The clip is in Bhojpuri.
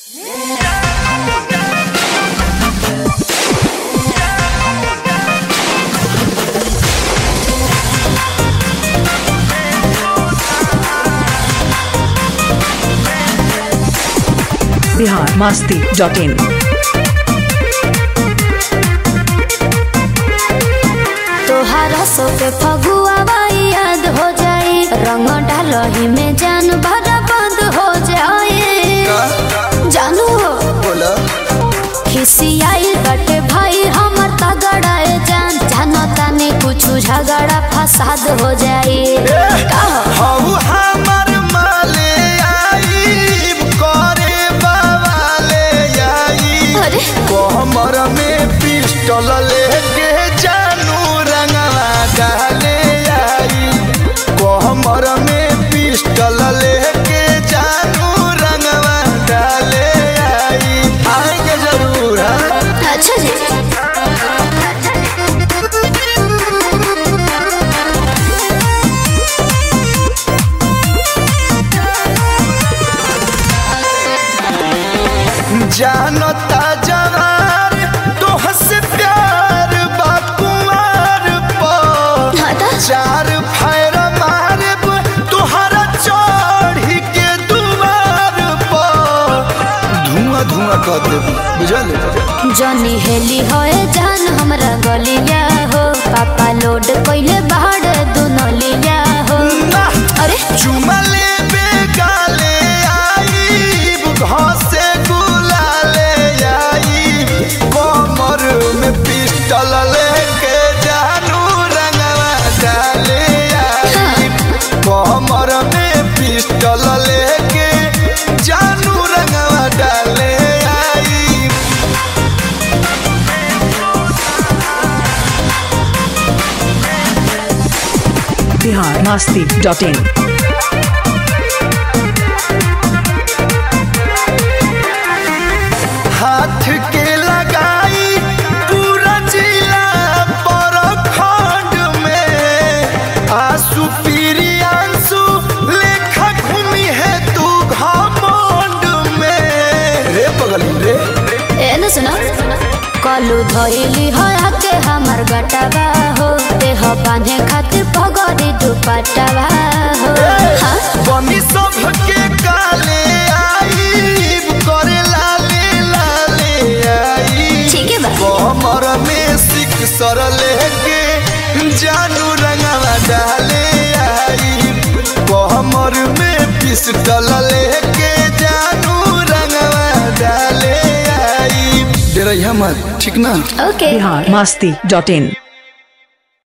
बिहार मास्ती डॉट इन तोहारा सो के फगुआ याद हो जाई रंग डालही में जान भरा बंद हो जाए जानू हो बोला खिसियाई बटे भाई हमर तगड़ाए जान जानो तानी कुछ झगड़ा फसाद हो जाए का हो? हऊ हमर माले आई करे बावाले आई अरे कमर में पिस्टल लेके जानू रंगवा डाले आई कमर में पिस्टल लेके जानू रंगवा डाले आई आएंगे जरूर हाँ? अच्छा जी जानता जवार तोहस प्यार बाकुमार पर हाँ तो? चार फैर मारब तुहरा चढ़ी के दुआर पर धुआं धुआं कर देबू बुझल जनी हेली होए जान हमरा गलिया हो पापा लोड कइले बाहर दुनलिया हो ना अरे चुमा लेबे गाले आई घसे गुलाले आई कमर में पिस्टल लेके जानू रंगवा डाले आई कमर में पिस्टल लेके जानू रंगवा डाले आई बिहार मास्ती डॉट इन हाथ के लगाई पूरा जिला पर खंड में आंसू पीरी आंसू लेखा घूमी है तू घमंड में रे बगल रे ए न सुनो कलू धइली हो आके हमर गटवा हो देह बांधे खातिर पगड़ी दुपट्टावा हो हाँ? बनी सब के काले आई करे लाले लाले आई ठीक है बा कमर में सिक सर लेके जानू रंगवा डाले आई कमर में पिस्टल लेके जानू रंगवा डाले आई डरैया मत ठीक ना ओके बिहार मास्ती डॉट इन